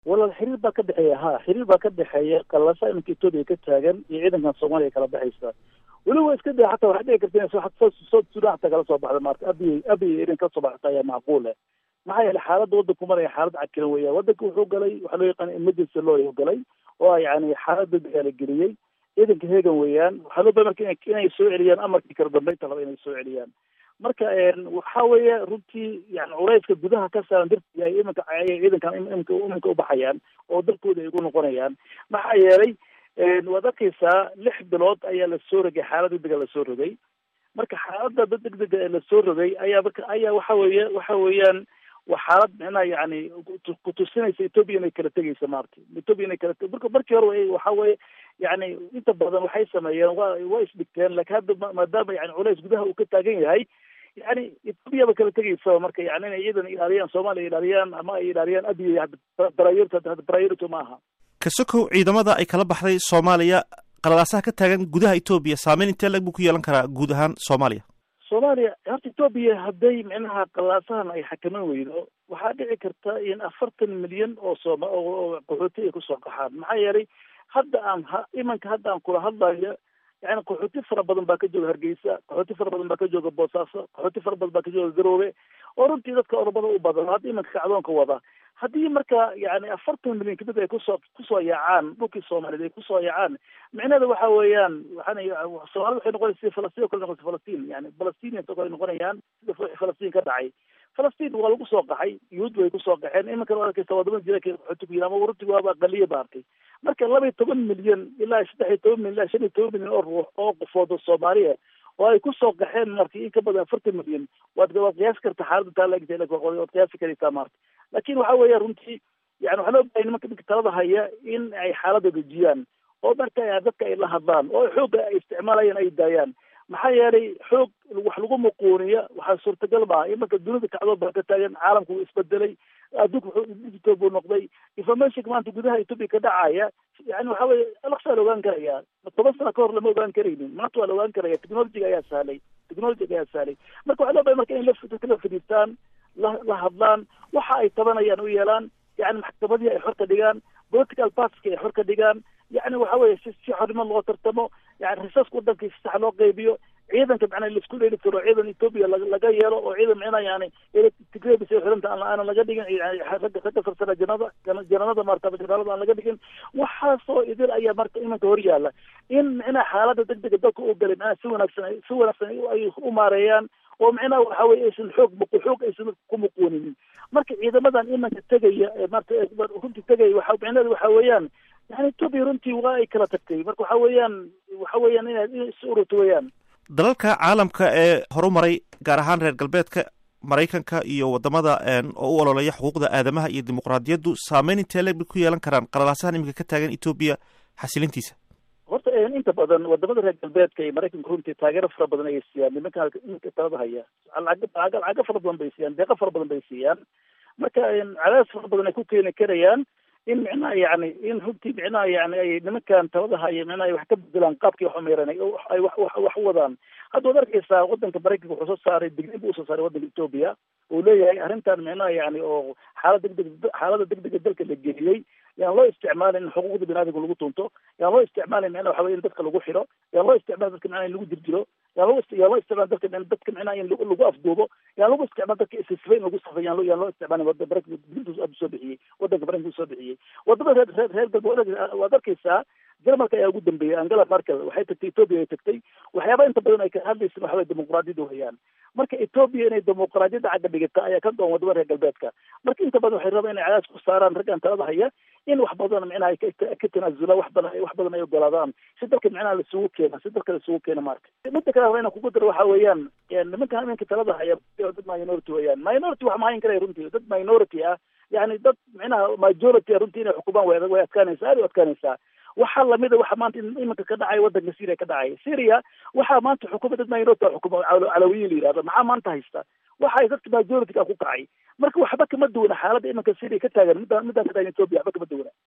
walaal xiriir baa ka dhexeeya ha xiriir baa ka dhexeeya qalasa iminka etoobiya ka taagan iyo ciidankan soomaaliya kala baxaysa weliba iska day xataa waxay dhici karta in south sudan xataa kala soo baxda maarta abiy abiy irin kala soo baxata ayaa macquule maxaa yeelay xaaladda waddanku maraya xaalad cakiran weya waddanka wuxuu galay waxaa loo yaqaana emergency law ayuu galay oo yani xaalad degdega la geliyey ciidanka hegan weeyaan waxaa loo baa marka inay soo celiyaan amarkii kala dambeynta laba inay soo celiyaan marka waxa weeye runtii yani culayska gudaha ka saaran dartii ay iminka ayay ciidankan iminka iminka ubaxayaan oo dalkooda ay ugu noqonayaan maxaa yeelay waad arkaysaa lix bilood ayaa lasoo rogay xaalad degdega lasoo rogay marka xaaladda degdega ee lasoo rogay ayaa marka ayaa waxa weeye waxa weeyaan waa xaalad micnaha yani kutusinaysa etoobiya inay kala tegaysa maarta etoobiya inay kala marka markii hore waxa weeye yani inta badan waxay sameeyeen wa waa isdhigteen laakiin hadda maadaama yani culays gudaha uu ka taagan yahay yani etoobiya ba kala tegaysa marka yani inay ciidan ilaaliyaan soomaaliya ilaaliyaan ama ay ilaaliyaan abiy priority priority ma aha kasokow ciidamada ay kala baxday soomaaliya qalalaasaha ka taagan gudaha etoobiya saameyn intee lag buu ku yeelan karaa guud ahaan soomaaliya soomaaliya horta etoobiya hadday micnaha qalaasahan ay xakaman weydo waxaa dhici karta in afartan milyan oo sooma oo qaxooti ay kusoo qaxaan maxaa yeelay hadda aan ha imanka hadda aan kula hadlayo yani qaxooti fara badan baa ka jooga hargeysa qaxooti fara badan baa ka jooga boosaaso qaxooti fara badan baa ka jooga garoobe oo runtii dadka oromada u badan hadda imanka kacdoonka wada haddii marka yani afartan milyan kamid ay kusoo kusoo yaacaan dhulkii soomaaliyeed ay kusoo yaacaan micnaheeda waxa weeyaan waxaan soomaalida waxay noqonaysa sida falastiin o kale noqonaysa falastiin yani falastinians oo kale noqonayaan sida falastiin ka dhacay falastiin waa lagu soo qaxay yuhuud bay kusoo qaxeen iminkan waa arkaysa wadamada jira qaxooti ku yiri ama runtii waaba aqaliya ba arkay marka laba iyo toban milyan ilaa saddex iyo toban milyan ilaa shan iyo toban milyan oo ruux oo qofood oo soomaaliya oo ay kusoo qaxeen marka in ka badan afartan milyan waad waad qiyaasi karta xaaladda taa laegta waad qiyaasi karaysaa maarta laakin waxa weeya runtii yani waxaa loo bahay nimanka ninka talada haya in ay xaaladda dejiyaan oo marka dadka ay la hadlaan oo xoogga ay isticmaalayaan ay daayaan maxaa yeelay xoog wax lagu muquuniya waxaa suurtagal maaha in marka dunida kacdood baa ka taagan caalamku wuu isbedelay adduunka wuxuu digital buu noqday informationka maanta gudaha etoobiya ka dhacaya yani waxa weye alaqsaa la ogaan karaya toban sano ka hor lama ogaan karaynin maanta waa la ogaan karaya technologiga ayaa sahlay technologiga ayaa sahlay marka waxaa loo bahay marka in dadka la fadhiistaan la la hadlaan waxa ay tabanayaan u yeelaan yani maxkamadii ay xor ka dhigaan political partiska ay xor ka dhigaan yani waxa weye si si xornimo loo tartamo yani risaska wadanka si sax loo qaybiyo ciidanka macnaa laisku dheeli tiro ciidan etoobiya laga yeelo oo ciidan micnaa yani tigrebis ay xiranta aanan laga dhigin ragga ragga sarsana janada jananada maarta janaalada aan laga dhigin waxaasoo idil ayaa marka imanka hor yaala in micnaha xaaladda degdega dalka u galay macnaha si wanaagsan si wanaagsan ay u maareeyaan oo micnaha waxa weye aysan xoog muq xoog aysan ku muquuninin marka ciidamadan imanka tegaya marta runtii tegaya waxa micnaheeda waxa weeyaan yani etoobiya runtii waa ay kala tagtay marka waxa weeyaan waxa weeyaan inaad is ururto weeyaan dalalka caalamka ee horu maray gaar ahaan reer galbeedka maraykanka iyo wadamada oo u ololeeya xuquuqda aadamaha iyo dimuqraadiyaddu saameyn intee le ku yeelan karaan qalalaasahan iminka ka taagan etoobiya xasilintiisa horta inta badan wadamada reer galbeedka iyo maraykanka runtii taageero fara badan ayay siiyaan nimanka nimanka talada haya lacago fara badan bay siiyaan deeqo fara badan bay siiyaan marka cadaadis fara badan ay ku keeni karayaan in micnaha yani in runtii micnaha yani ay nimankan talada haya micnaha wax ka bedelaan qaabkii wax umeeran ay wax wax wax u wadaan hadda waad arkaysaa wadanka maraykanka wuxuu soo saaray digniin buu usoo saaray wadanka etoobiya uu leeyahay arrintan micnaha yani oo xaalad degdeg xaalada degdega dalka la geliyey yaan loo isticmaalin in xuquuqda biniadamka lagu tunto yaan loo isticmaalin micnaha waxa weye in dadka lagu xiro yaan loo isticmaalin dadka micnaha in lagu jirjiro yaan loo yaan loo isticmaalin dadka dadka micnaha in lagu afduubo yaan lagu isticmaal dadka isisfa in lagu safay yaan loo yaan loo isticmaalin wada maraykanka digniintu soo bixiyey wadanka maraykanka soo bixiyey wadamada reer reer reer galbeed waad arkaysaa jarmalka ayaa ugu dambeeyey angela merkel waxay tagtay etoobiya ay tagtay waxyaaba inta badan ay ka hadlaysa waxa weye dimuqraadiyadda weyaan marka etoobiya inay dimuqraadiyadda cagga dhigata ayaa ka goon wadamada reer galbeedka marka inta badan waxay rabaan inay cadaas ku saaraan raggan talada haya in wax badan micnaha ka tanaasulaan wax badan wax badan ay ogolaadaan si dalka micnaha laisugu keena si dalka laisugu keena marka midda kale inaan kugu daro waxa weeyaan nimanka iminka talada haya dad minority weeyaan minority wax mahayn karaya runtii dad minority ah yani dad micnaha majority runtii inay xukumaan way way adkaanaysaa aad u adkaanaysaa waxaa lamida waxa maanta iminka ka dhacay wadanka syria ka dhacay syria waxaa maanta xukuma dad minority xukuma calawiyin la yihahdo maxaa maanta haysta waxay dadka majority-ka ku kacay marka waxba kama duwana xaaladda iminka syria ka taagan midaan midaan ka taagan ethiopia waxba kama duwana